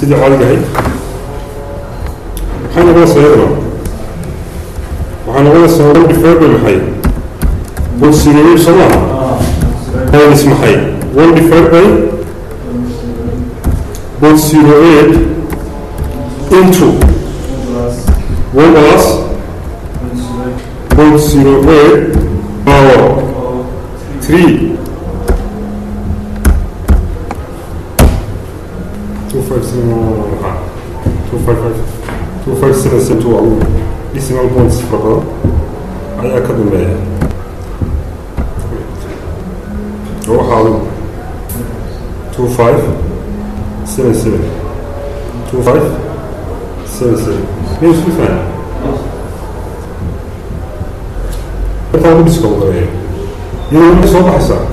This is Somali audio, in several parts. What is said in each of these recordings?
sidii caadiga ahayd maxay noqonaysaa iyaduna waxay noqonaysaa one divided by maxay one zero eight soo maaha minus maxay one divided by one zero eight into one plus one zero eight power three two five seven two five five two five seven seven two agu decimal points fara badan ayaa ka dambeeya oo waxaa agu two five seven seven two five seven seven miyay isku faham intaa ku discount gareeya iyadoo waxay soo baxaysaa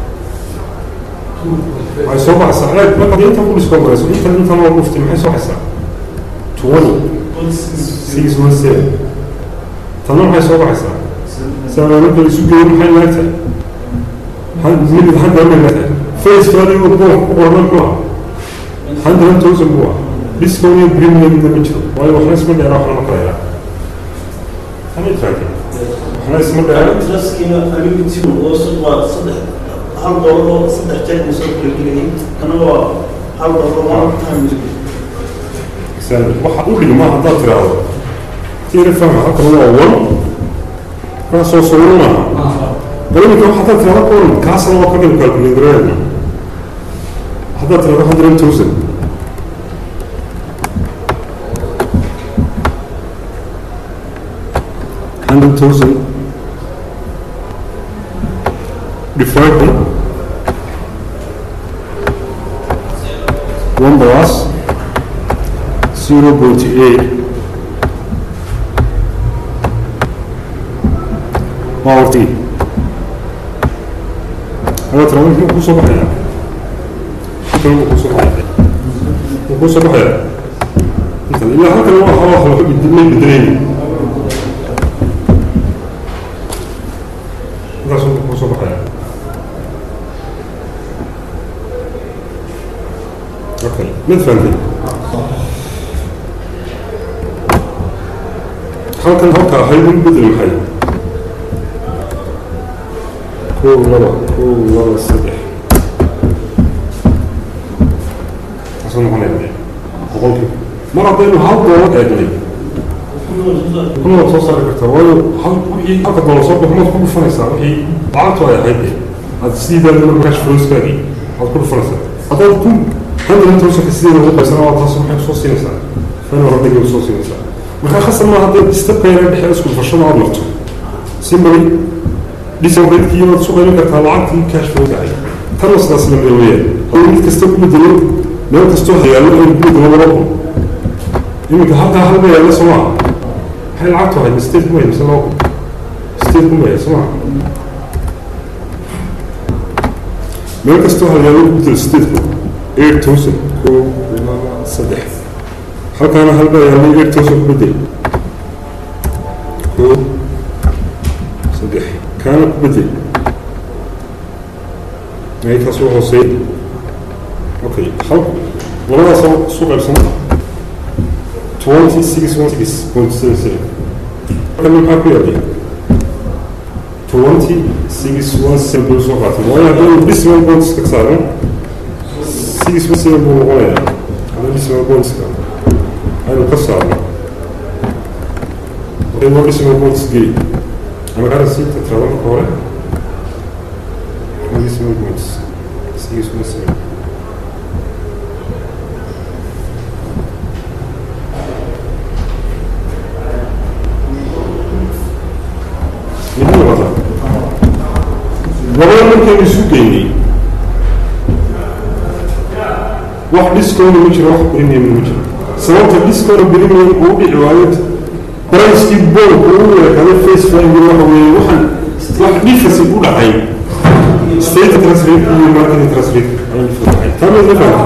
waxay soo baxaysaa eeg markaad inta ku discount gareyso intan intan waa dhuftay maxay soo baxaysaa twenty six one seven tanna maxay soo baxaysaa saa marka isu geeyo maxay laagtahay mid hadda ma laagtahay face value oo book ku qoran ku ah hundred thousand buu ah discount iyo premium ma jiro waayo waxna isma dheera waxna ma kala yaraa hamid faakir waxna isma dheera traskiina anigutigu oo su- waa saddex hal doolar oo saddex jeer uu soo kala gelayay kana waa hal doolar oo one time Exactly. waxa u dhigma haddaad tiraahdo tiira fahma halkan waa one kaasoo sawiro maaha balinka waxa haddaad tirahdo kuwan kaasna waa ka dhig calculatorada haddaad tirahdo hundred thousand hundred thousand divided by one plus zero point eight power t هذا ترى ممكن يكون صباح يعني ممكن يكون صباح يعني يكون صباح يعني مثلا إلا هذا هو خلاص هو بالدنيا بدريني هذا صباح يكون صباح يعني اوكي من فهمتي halkan halka ahayd in bedel maxay kow laba kow laba saddex taasoo noqonaya boqolkiiba mar haddaynu hal doolar eegnay kuna waad soo saari kartaa waayo hal wixii halka doolar soo baxo maad ku dhufanaysaa wixii lacagtu ay ahayd de aad sideeda cash flowskaagii aad ku dhufanaysaa haddaad ku hundred thousandka sideeda ugu qaysana waa taas maxay kusoo siinaysaa fan horadagay usoo siinaysaa markaa khasab ma hadday stepkayna dhexe isku dhufashada aad marto si mari disabredkii waad isu qaybin kartaa lacagtii cash flow gacay tanna sidaas lamida weeyaan hadduu mid kasta ku bedelo meel kastoo hayaallo aynu ku bedelo laba kun iminka halkaa halba yaalla soo maaha maxay lacagtu ahayd state kuma mise laba kun state kuma yahay soo maaha meel kastoo hayaallo ku bedelo stateku eight thousand kow laba saddex halkaana halba yaallay eight thousand ku bedel kow saddex kaana ku bedel meelkaas u hooseey okay hal labadaas isu qaybsana twenty six one six point seven seven halkan maxaa ku yaallay twenty six one seven buu soo qaatay waayo haddaynu decimal points ka saaran six one seven buu noqonayaa hadda decimal pointska aynu ka saarno waxay noo decimal points geli ama kana sii tatrada marka hore decimal points six one seven midna wata labada markaynu isu geynay wax discount ma jiro wax premium ma jiro sababta discount premium uu dhici waayo bricekii boolka uu weekaday face value waxa weeye waxaan wax difference u dhacay state interest rate iyo market interest rate ayuu soo dhacay tama la fahmay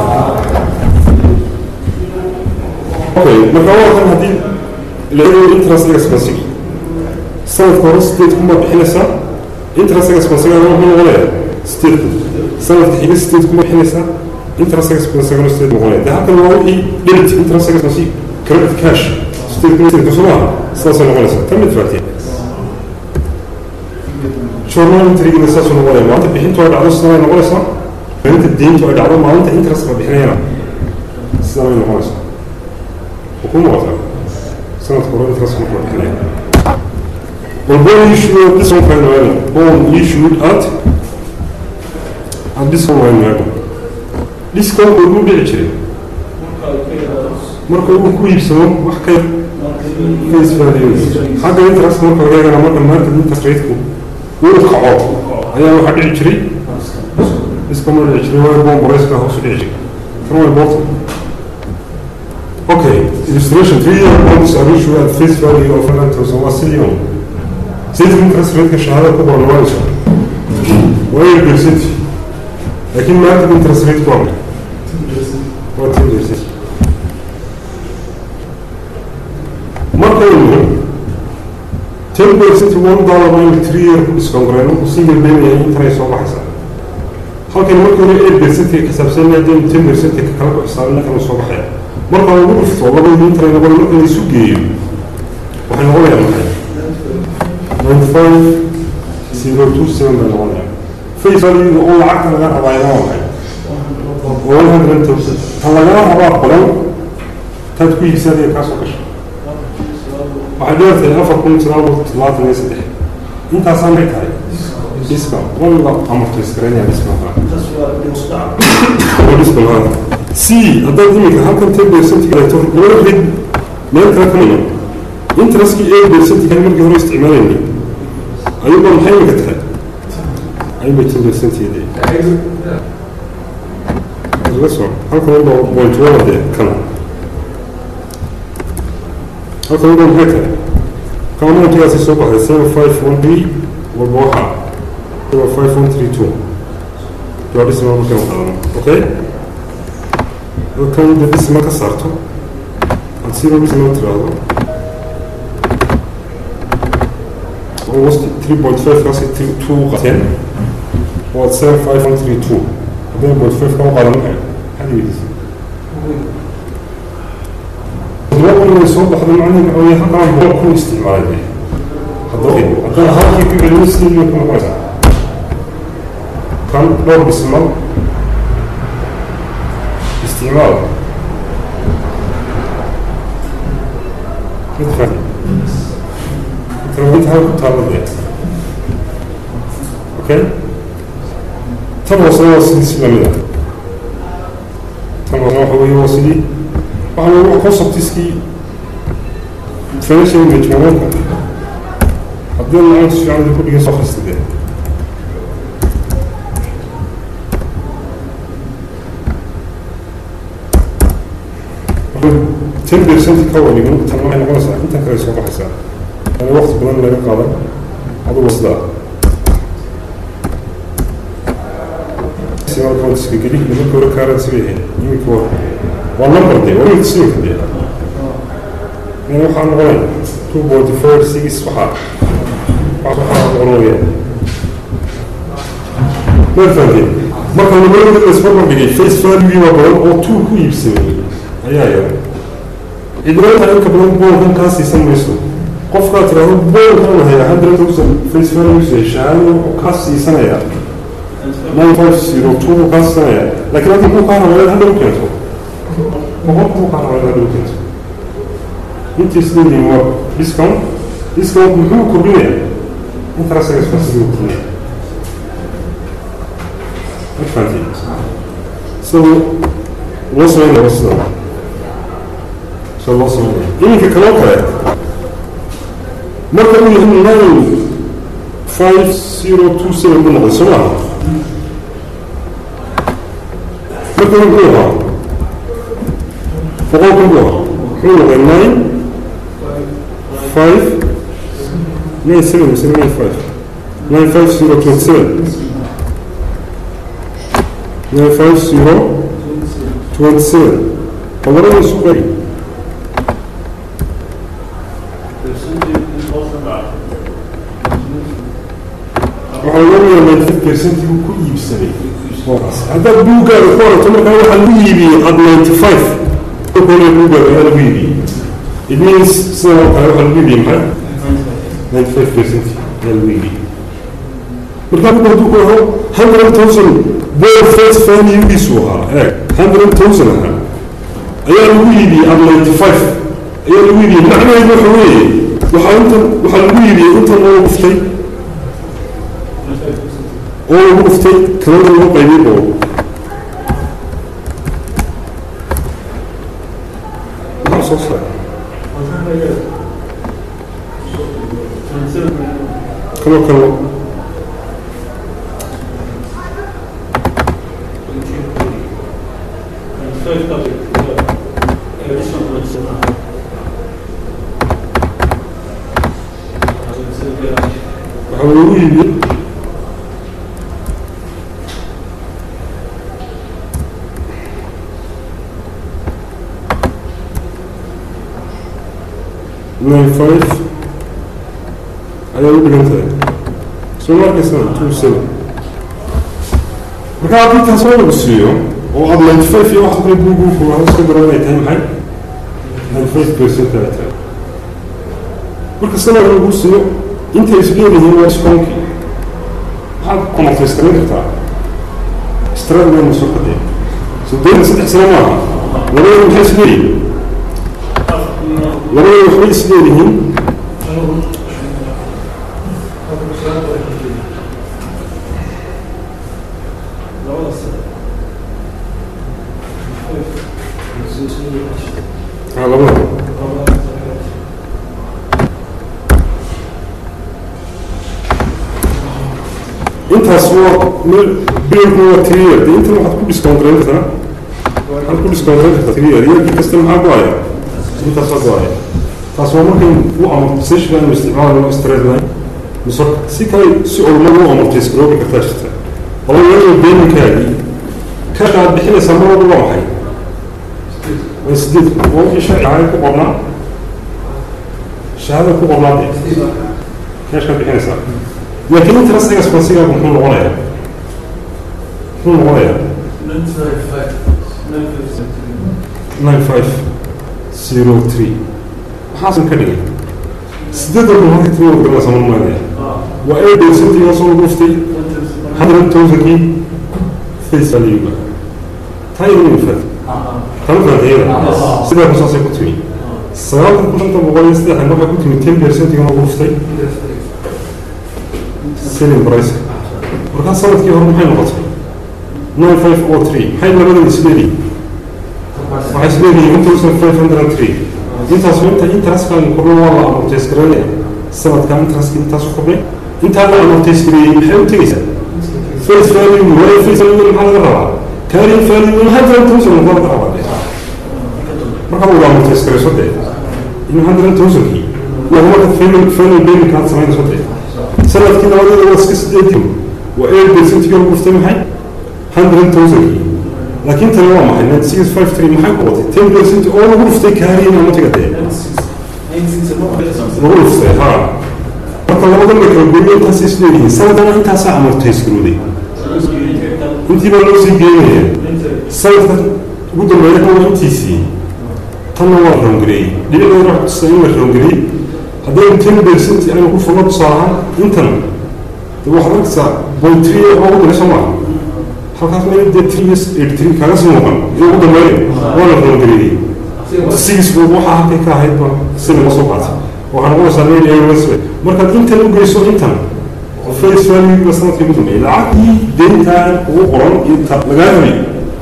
okay marka waa kan haddii la eego interest expense sanadka hore state kuma bixinaysaa interest expense wuxuu noqonayaa state sanadka xiga state kuma bixinaysaa interest expense second state noqonaya de halkan waa wixii debit interest expense credit cash state kasoo maaha sidaasay noqonaysaa tan mid faatee journal entry-gina saasuu noqonaya maalinta bixintu ay dhacdo sidan ay noqonaysaa maalinta deyntu ay dhacdo maalinta interest la bixinayana sidan ay noqonaysaa ku muuqataa sanadka hore interest marka la bixinaya well bond issued this one kind of bond issued at at this one kind of discount uu dhici jiray marka uu ku iibsado wax ka face value xagga interest marka laga eegana marka market interest rate-ku uu kaco ayaa waxaa dhici jiray iska ma dhici jiray waa bond price-ka hoos u dhici jiray tan waa important okay illustration three year bonds are issued at face value of 1,000 waa sillion sayidka interest rate-ka shahaadada ku qoran waa isha waa year percent laakiin market interest rate-ku waa waa ten percent marka uu ten percent one dollar in three year ku discount gareyno single payment yahay intanay soo baxaysaa halkan markii hore eight percent ka xisaabsan yahay ten percent ka kala ku xisaabin kana soo baxaya marka lagu dhufto labadii intanay noqon marka la isu geeyo waxay noqonayaan maxay ninety five zero two seven bay noqonayaan face value oo lacagta laga rabaayana waa maxay one hundred thousand tan lagala rabaa qolan taad ku iibsanaya kaa soo gashay waxay dheertahay afar kun sagaal boqol toddobaatan iyo saddex intaasaan bay tahay discount walla amortaysgareynaya discount waa discount hada c haddaad iminka halkan ten percent galeeto laba rid meel kale ka miyo interestkii eight percent kan markii hore isticmaalayni ayuba maxay imika tahay ayuba ten percent yade laga soo halkan uba point one de kana halkan uba maxay tahay kamontigaasi soo baxday seven five one b walba waxaa seven five one three two waa dhisma markan qaadano okay halkan de dhisma ka saarto aad siba dhisma tiraahdo almost three point five kaasi two qateen waad seven five one three two haddana point five kama qaadan maxay xadigiisa inay soo baxdo macnaheedu waxa weeye halkaan boqol kun isticmaalay haddaba haddana halkii ku celin sidii ku noqonaysaa kan dhowr dhismal isticmaal mid fahmi inta halku taalla dee okay tan hoosena waa sidii si lamid ah tan hoosena waxa weeye waa sidii waxaa lagu conceptiskii financial management haddii lacagta si fiican ku dhigay soo khasta dee ten percent ka wadigan tan waxay noqonaysaa intan kale soo baxaysaa yani waqti badan laga qaadan adugu sidaa simal countiska geli nimanka hore currency bay ahayd iminka waa waa number de waa iminka siminka de yani waxaa noqonaya two forty four six waxaa waxaa noqonaya marfante marka nimanka la isbarbar dhigay face value waa badan oo two ku iibsamay ayaa yara cidroota inka badan boolkan kaa siisan mayso qofkaa tiraahdo boolkan haya hundred thousand face value shahaado wuxuu kaa siisanayaa nine five zero two buu kaa siisanaya laakiin hadda kuu kaa rabayaa hadhow keento boqol kuu kaa rabayaa hadhow keento intii sideedii waa discount discount muxuu kordhinaya interest expense buu kordhinaya marfaanti sida loo sameynaya sida sida loo sameynaya iminka kaloo kale marka uu yahay nine five zero two seven buu noqday soo maaha marka uu muxuu ahaa boqol kun buu ahaa muxuu noqday nine five nine seven mise nine five nine five zero twenty seven nine five zero twenty seven qabarada isu qari waxaa loo yeelay ninety percent buu ku iibsaday haddaad buuggaaga ku orato markaa waxaa lagu iibiyey ad ninety five kole buuggaaga ayaa lagu iibiyey it means sidan oo kale waxaa lagu iibiyey maxay ninety five percent ayaa lagu iibiyey markaa buug hadduu ku aho hundred thousand board face valuegiisu ahaa eeg hundred thousand ahaa ayaa lagu iibiyey ad ninety five ayaa lagu iibiyey macnaheedu waxa weeye waxaa intan waxaa lagu iibiyey intan oo dhuftay oo lagu dhuftay kalada lagu qaybiyey oo maxaa soo saaray kalo kalo waxaa lagu iibiyey nine five ayaa u dhigan tahay soo markaysana two seven marka haddii taas oo lagu siiyo oo aada ninety five iyo waxaas kale buuguuku iska daro inay tahay maxay ninety five percent ay tahay marka sanad lagu siiyo intay isleeyihiin waa iskoonkii maxaad komartaystarin kartaa istrad wayna soo kadee soddon saddex sano maaha labadooda maxay isleeyihin labadooda waxbay isleeyihiin ha labada intaas waa bilowku waa three year de intan waxaad ku discount garan kartaa waxaad ku discount garan kartaa three year yearkii kasta maxaa go-aya intaas waa go-aya taas waa markay u amortisation inu isticmaalayo straight line mise si kale si olmada u amortis garoobi kartaa jirta wala iyadoo beeninkaagii kasha aad bixinaysaa mar walba waa maxay waa sideed waa wixii sharciga ku qornaa shahaadada ku qornaa de kashkaad bixinaysaa laakiin interest expensigaagu muxuu noqonayaa muxuu noqonayaa nine five zero three maxaasan ka dhigay sideedan kun halka tiri wada garanaysa marmaanaya waa eight percent iyo soo lagu dhuftay hundred thousandkii face value-ga taa iyada ma fahad tama fahad iyada sidaa ku saasay ku timi sagaalkan kun shanta boqol iyo saddexdan waxay ku timi ten percentiga lagu dhuftay selling price markaa sanadkii hore maxay noqotay nine five o three maxay labada isleeyihin waxay isleeyihin one thousand five hundred and three intaas inta interestkan kordho waa la amortays garanaya sanadkan interest intaasu kordhay intaa la amortays gareeyey maxay u tegeysaa face value wala face value maxaa laga rabaa carrying value hundred thousand maxaa laga rabaa de marka waa amortays garayso de in hundred thousandkii laguma ka family family payment kaad samaynayso de sanadkii labadeeda waa iska sideedii waa eight percentiga lagu dhuftay maxay hundred thousandkii laakiin tani waa maxay ninety six five three maxay ku watay ten percent oo lagu dhuftay kaariin amatiga dee lagu dhuftay ha marka labadan la kala gooyo intaas isleeyihiin sanadana intaasaa amortays garooday intii baa loo sii geenaya sanadka ugu dambeeya kan waa intiisii tanna waa roongareeyey dhinaceeda wax tusa in la roongareeyey haddaynu ten percent aynu ku fulno tusaalahaan intan de waxaad arkaysaa point three oo ugu darayso maaha halkaas meel dee three years eight three kaaga sii muuqan iyo ugu dambeeya waa la roongareeyey six bood waxaa halkay ka ahayd ba si laga soo qaatay waxaa noqonaysaa meel awas markaad intan u geyso intan face value sanadkii ugu dambeeyey lacagtii deyntaan ugu qoran inta lagaa rabay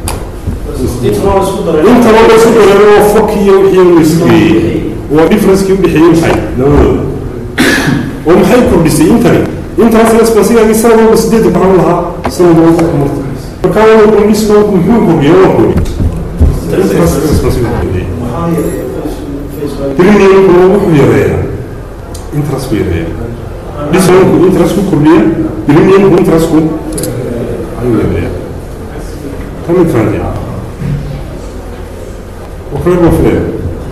inta loo isku dareero waa foki iyo wixii la isgeeyey waa differencekii udhexeeyey maxay labadooda oo maxay kordhisay intani intaas expensigaagii sanad walba sideed baxan lahaa sanad walba kumarta markaa waa kordhiska muxuu kordhiya waa kordhi intaas expensiga kordhiyay premiumku wuxuu yareeyaa interest ku yareeyaa discounku interest ku kordhiya premiumku interest ku ayuu yareeyaa tamid fahanteen وكل ما فيه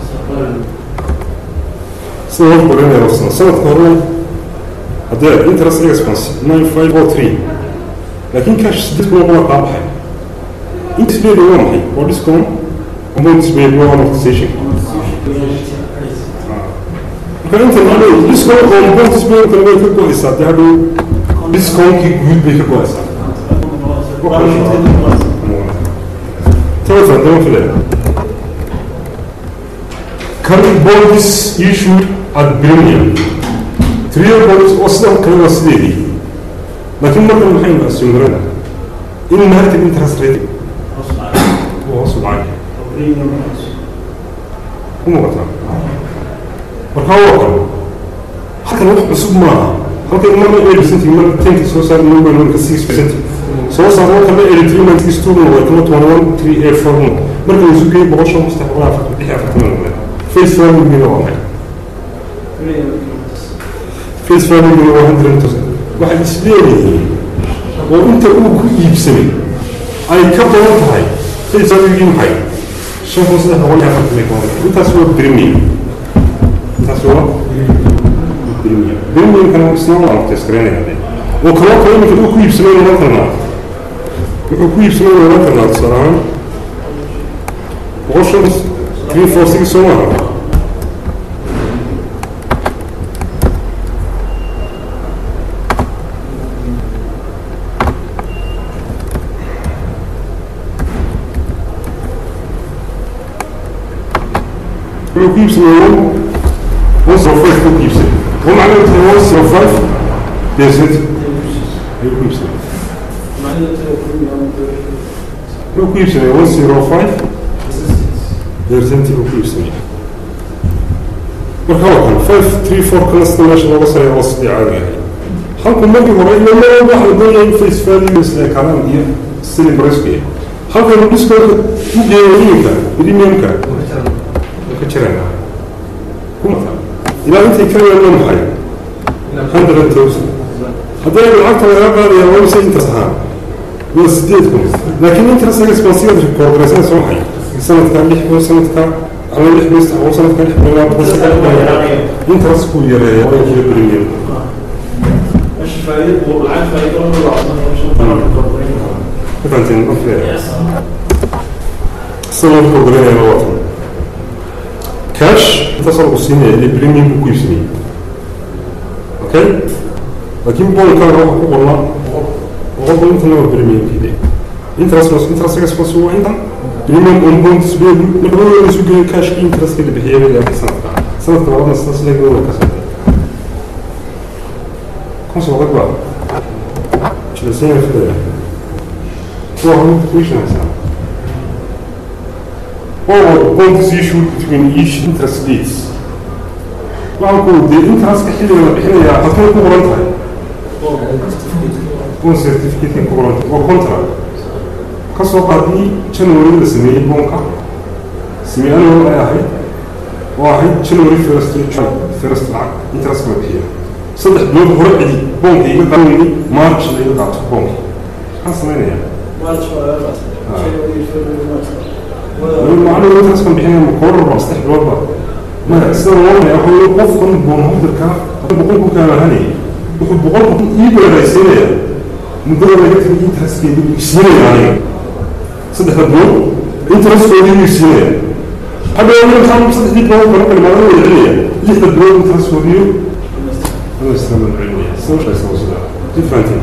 سنة قرينة رسنا سنة قرينة هذا interest expense 9503 laakiin cash sideed kun oo qolaa kaa baxay intisbeed waa maxay waa discount amountsped waa amortization marka inta hadhow discount oo amountsped kale way ka go-aysaa dee hadhow discountkii guud bay ka go-aysaa telephone don't forget current bonds issued at premium three bonds oo sidoo kale waa sideedii laakiin markan maxaynu assumerana in market interest rate uu hoos u dhacay ku muuqataa marka waa kan halkan wax cusub maaha halkan marna eight percent marna tenki soo saar number marka six percent soo saar marka la eighty three ninety six two waa kama twenty one three eight four marka la isu geeyo boqol shan mustax boqol afartan lix afartan noqdeen face value waa maxay face value waa hundred percent waxay isleeyihiin oo inta uu ku iibsamay ay ka badan tahay face value maxay shan kun saddex boqol iyo afartan iyo toban intaas waa premium intaas waa premium premiumkana isna waa amortiskareynaya de oo kaloo kale iminka uu ku iibsamay noqon karnaa wuxuu ku iibsamay noqon karnaa tusaale ahaan boqol shan three four six soo maaha wuxuu ku iibsamay one zero five ku iibsamay oo macnaheedu tahay one zero five percent ayuu ku iibsamay wuxuu ku iibsamay one zero five percent buu ku iibsamay marka waa kan five three four kana sida meesha looga sareeyo waa sidii caadiga ahay halku markii hore iyo mar walba waxa la doonaya in face value isla kalaan iyo selling price ku yahay halkan discountka u geeyo iminka premiumka ka jirana kumata ilaa intay ka yeelan maxay hundred thousand haddii lacagta laga qaadaya waa mise intaas ahaan waa sideed kun laakiin interest expensive corporationsa waxay sanadka lix kun sanadka ama lix kun saddex kun sanadka lix kun laba kun saddex kun interest ku yareeya waa kii premium kufantin markee sanad corporation waa watan cash intaasoo lagu siinaya ile premium ku iibsanayay okay laakiin bonkan waxa ku qornaa boqolba intana waa premiumkii interest interest expense waa intan premium on bonds beedu marka la isu geeyo cashki interest la bixiyay ilaa sanadka sanadka labadna sidaas leeg waa ka socday kun soo qadba jilasanya fidaya kuwa hore ku iibsanaysaa or bonds issued between each interest rates waxaan ku dee interest-ka xilliga la bixinayaa halkay ku qoran tahay bond certificate ku qoran tahay waa contract ka soo qaadii january la sameeyey bonka samey annual ay ahayd oo ahayd january first first lacag interest la bixiya saddex bilood hore cidi bonka iga qaadayni march la iga qaato bonka maxaan samaynayaa macnaheedu intaaskan bixinaya ma koorar ba saddex bilood ba maya sida loonaya waxa weye qofkan boonholderka boqol kun kaa lahanaya wuxuu boqol kun ii beeraysiinaya muddada laga tegay interestkeedii buu isiinaya aniga saddexda bilood interestkoodii buu isiinaya hadda markaan saddexdii bilood kala kalimaada wada celinaya lixda bilood interestkoodii dhamaystiran celinaya sida shaysa sida differentin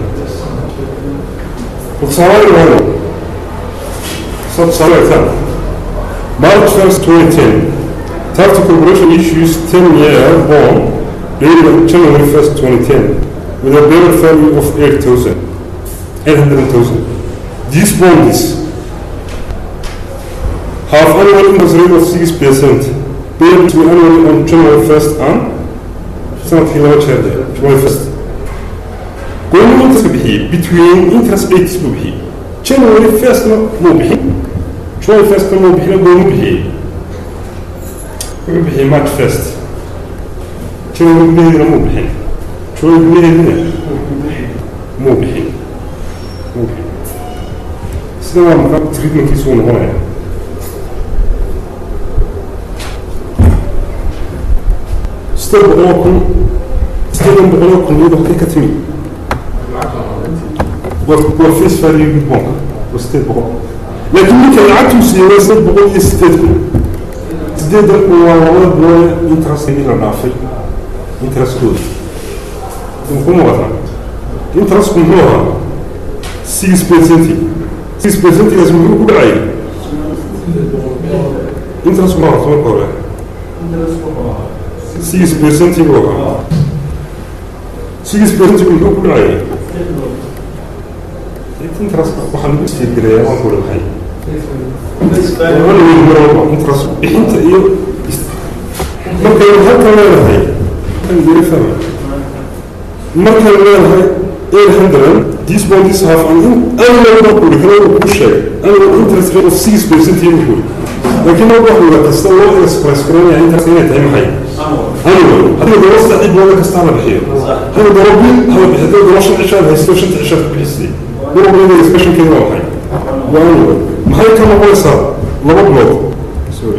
tusaale waayo soo tusaale egtaan March 1st, 2010, Tata Corporation issues 10-year bond dated on January 1st, 2010, with a bearer value of 8,000, 800,000. These bonds have annual interest rate of 6%, paid to annually on January 1st and sanadkii laba jeer January 1st. Goorma interest bixiyey between interest rates buu bixiyey January 1st-na muu bixin January 1st-na muu bixin goorma bixiyey wuxuu bixiyey March 1st January gudaheedina muu bixin January gudaheedina muu bixin muu bixin sida waa markaa treatmentkiisu uu noqonaya sideed boqoloo kun sideedan boqoloo kun iyadoo halkay ka timi waa face value bonka waa sideed boqol laakiin marka lacagtuu siiyey waa sideed boqol iyo sideed kun sideedan kun waa labada bilood interestgii la dhaafay intereskooda ku muuqata interestku muxuu ahaa six percent six percentigaas muxuu ku dhacay interest ma horta marka hore six percent buu ahaa six percent muxuu ku dhacay interest waxaa lagu istiirgeleeyaa waan ku dhahay interest bixinta iyo markay halka leedahay markay leedahay eight hundred these bonds have an annual kuri kana ku sheeg annual interest rate of six percent iyo kuri laakiin marka wax wada kasta loo express garanaya interest inay tahay maxay annual haddii daba saddex booda kasta la bixiyo hada daba bil hala bixiyo daba daba shan cishaad haysto shanta cishaad ku bixisay daba bilada expressionkeeda waa maxay waa annual maxay ka noqonaysaa laba bilood sorry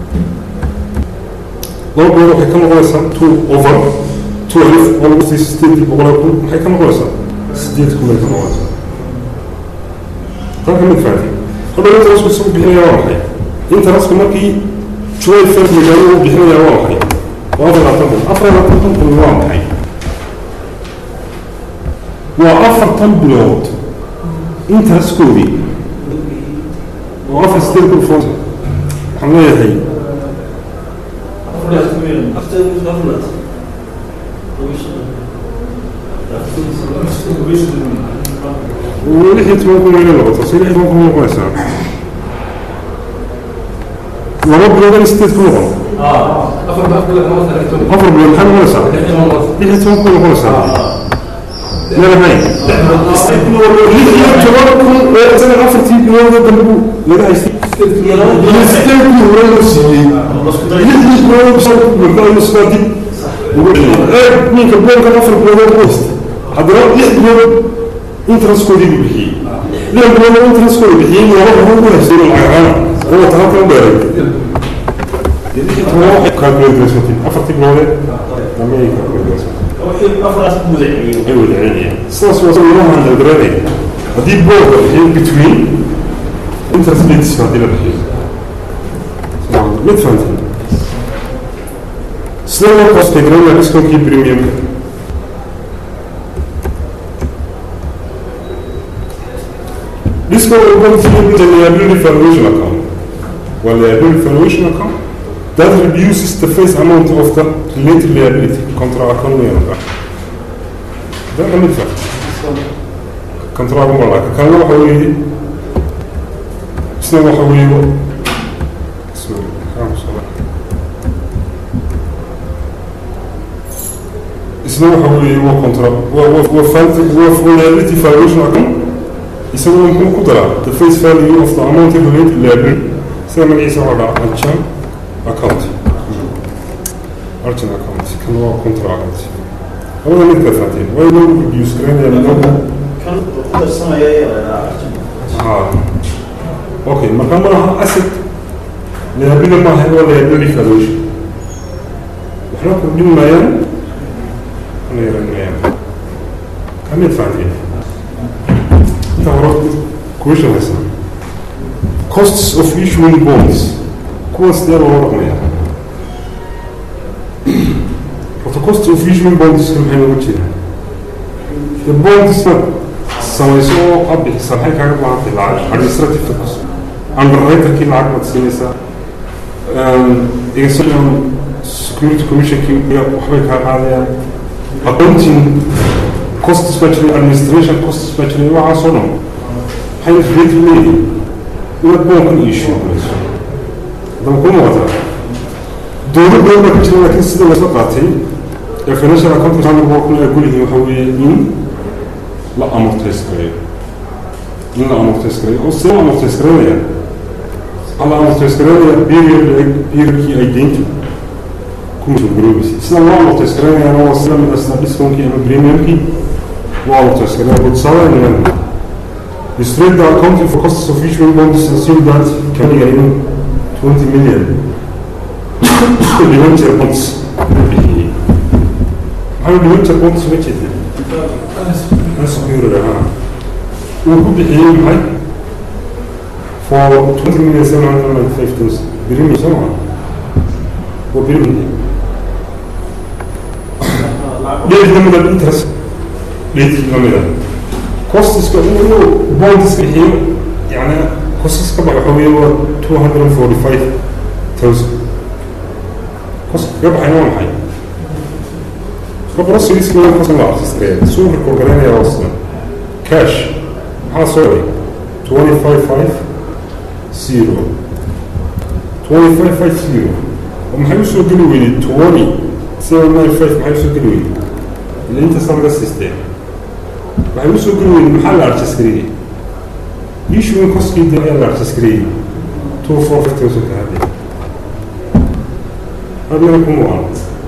laba bilood waxay ka noqonaysaa two over two alif oo lagu siiyey sideedii boqol kun maxay ka noqonaysaa sideed kun bay ka noqonaysaa tan ka mid faati hadhow interestku isagu bixinaya waa maxay interestku markii july first magaalo uu bixinaya waa maxay waa afar labaatan kun afar labaatan kun waa maxay waa afartan bilood interestkoodii oo afar sideed kun foon waxaan leeyahay lixii toban kun wayna noqotaa si lixii toban kun noqonaysaa laba bilood sideed ku noqon afar bilood maxay noqonaysaa lixii toban kun noqonaysaa meelahay lix iyo toban kun oo isaga afartii bilooda dambu laga haystay iyo sideed kun hore loo siiyey lixdii bilood markaa iskaa dib ugu celiyay ninka boonkan afar bilood ku haystay haddana lix bilood interestkoodii buu bixiyey lix bilood interestkoodi bixiyey laba bilood ku haystay lacagaana oo ta halkan u dheeray afartii biloodee dambe ay ay wada celinayaan sidaas waa ilahan dalgaranaya haddii boolka bixiyo between interest rates haddii la bixiyo mid fahanteen sida loo qoostay garanaya discounkii premiumka discount will contribute to the liability valuation account well liability valuation account that reduces the face amount of the related liability contra account number ده كان مدفع كنترا مرة كان له حوالي سنة حوالي سوري كام صلاة سنة حوالي هو كنترا وفانت وفولاريتي فالويشن أكون يسمى ممكن قدرة the face value of the amount related liability سنة من عيسى على أرشان account أرشان account كان هو كنترا account هو اللي انت فاتين وين بيسكرين يعني لو كان قدر سنة يا اه اوكي ما كان مرة اسد لهبنا ما هو ولا يبني فلوش احنا كنا ما ين انا يرن ما ين كم يدفعين انت وراك كويشن هسه costs of issuing bonds costs ده وراك ما ين What the cost of issuing bonds kan maxay ugu jiraan the bonds samayso oo aad bixisa maxay kaaga baahantay lacag administrative cost underwriterkii lacag baad siinaysaa exception security commissionkii waxbay kaa qaadayaan accounting costs baa jiray administration costs baa jiray waxaasoo dhan maxay related leeyihin inaad boonkan issue galayso haddaba ku muuqataa dowlad badan baa ka jira laakiin sida lasoo qaatay ee financial accounting standard waa kun ay kulihiin waxa weeye in la amortays gareeyo in la amortays gareeyo oo see la amortays gareynaya waxaa la amortays gareynaya period eg periodkii ay deynta ku masuulgaroobeysay sida loo amortays gareynayaana waa sida mid asna discounkii ama premiumkii loo amortays gareeya budsaadaynayaan The straight the accounting for costs of issuing bonds assume that can be even 20 million debenture bonds bixiyey maxaa debenture bonds ma jeeda unsecured ahaa uu ku bixiyey maxay for twenty million seven hundred and ninety five thousand birimi soo maa waa birimi dheed lamida interest dheed lamida costiska uu bondiska bixiyo yani costiska waxa weeye waa two hundred and forty five thousand coska kaga baxayna waa maxay proceedska waa coska la artistree suu record garaynaya waa sida cash maxaa soo galay twenty five five zero twenty five five zero oo maxay usoo geli weyday twenty seven nine five maxay usoo geli weyday ila intaasa laga siistee waxay usoo geli weyday maxaa la artisgareeyey issuing coskii de ayaa la artisgareeyey two four five thousand ka hadde adina kuma waan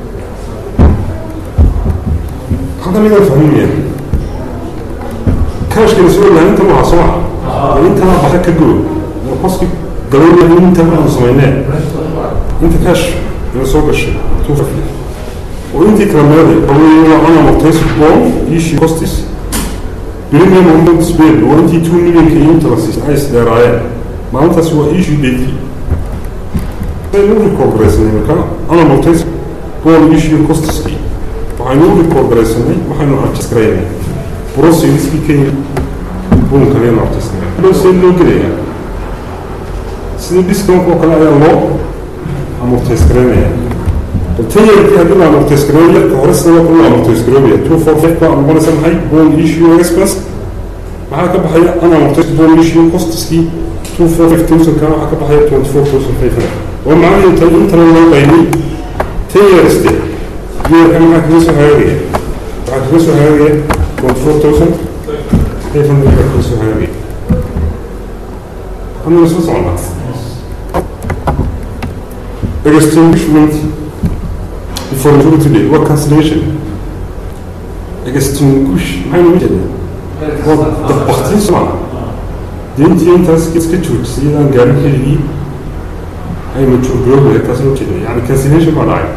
hadda midaan fahmaya kashkana soo laha inta maha soo maha intana baxa ka go qoski galowna inta aanu samayneen inta cash ina soo gashay two fifty oo intii kala meeday aweyna ana mortaysi bond issue costis premium amount spend oo intii two millionka iyo inta la siisay ay isdheeraayeen maalintaasi waa issue date aynu record garaysanay marka ana mortaysi bond issue costiski waxaynu record garaysanay waxaynu artis garaynay proceediskii kenya buunka ayaynu artis garay loo see loo gelaya sida discount oo kale ayaa loo amortays garaynaya tayarkii haddii la amortays gareeyo yarka hore sida loo kale la amortays garoobaya two four five baa noqonaysa maxay bond issue express maxaa ka baxaya an amortays bond issue costiskii two four five thousand kana waxaa ka baxaya twenty four thousand five hundred oo macnaheedu tahay intana loo qaybay tayariste yeerka maxaa kaga soo hagaagaya waxaa kaga soo hagaagaya twenty four thousand five hundred baa kaga soo hagaagaya hadna soo socnaa extinguishment before maturity date waa cancellation extinguish maxay noo jeedaa waa dabaktiin soo maa deentii intaas iska joojisay iyadaan gaarin keligii ay mature garoobayaa taas noo jeeda yani cancellation baa dhacay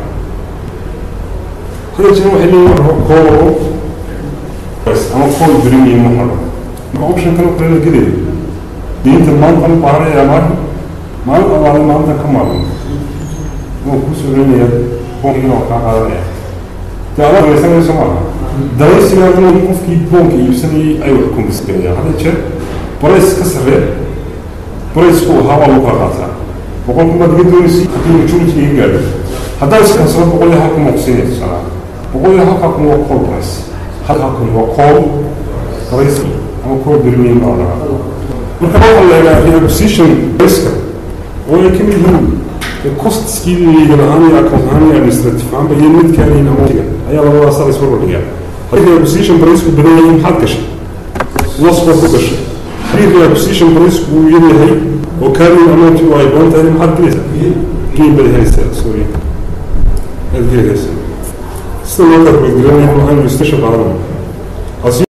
hada jeer waxay leeyihin call ama call premium ma haro marka option kan kale la gelayo diinta maanta ma baahanaya maalin maalin allaale maalintan ka maalin wuu ku suganaya boonkiina waa kaa qaadanaya dee adaa raysanayso maaha daraysigaaduna qofkii boonka iibsanayay ay wax kumbisgarayaan hadda jeer barays ka sarree baraysku ahaa waa lagu kala qaataa boqolku baad iga doonaysa haddii majority iga gaadho haddaad iskansado boqol iyo halka ma kusiinaysa sanaa boqol iyo halkaa kun waa call price halkaa kun waa call price ama call premium baa lagaa marka waxaa la egaa reacquisition riska oo ay ka mid yihiin costiskii legal ahaan iyo account ahaan iyo administrative ahaanba iyo midkaan iyo amountiga ayaa labadaas la isbarbar dhigaa haddii reacquisition priceku badan yahay maxaad gashay loss baad ku gashay haddii reacquisition priceku uu yar yahay oo carrying amount u ay badan tahay maxaad gelaysaa gain baad helaysaa sorry aad gelaysaa sida loo kala badgelinaya waxaan administration qaadanaya